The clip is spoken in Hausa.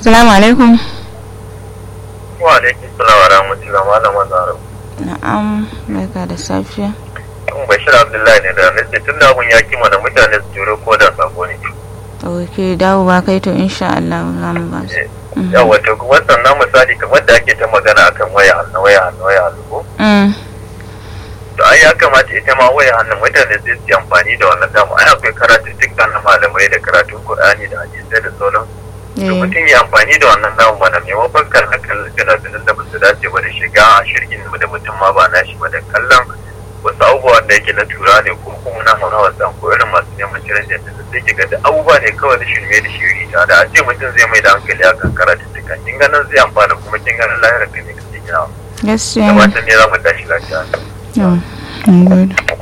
Assalamu alaikum. Wa alaikum salam wa rahmatullahi malama Zaro. Na'am, barka da safiya. Kun Bashir Abdullahi ne da nace tun da abun ya kima da mutane su jure ko da sako ne. Ok, dawo ba kai to insha Allah za mu ba su. Yawa to wannan na misali kamar da ake ta magana akan waya hannu waya hannu waya hannu ko? Mm, To ai ya kamata ita ma waya hannun mutane sai su yi amfani da wannan dama ai akwai karatun dukkan na malamai da karatun Qur'ani da hadisai da sauran. To eh, mutum ya amfani da wannan namu mana maimakon kan hakan fina-finan da ba su dace ba da shiga a shirgin da mutum ma ba na shi ba da kallon wasu abubuwan da yake na tura ne ko kuma na haura wasan ko irin masu neman ciran janta da sai kiga da abubuwa ne kawai da shirme da shiri ta da a ce mutum zai mai da hankali akan karatun dukkan kin ganin zai amfana kuma kin ganin lahirar ka ne kake ginawa. gaskiya Da ne. fatan ne za mu tashi lafiya. Yau, mun gode.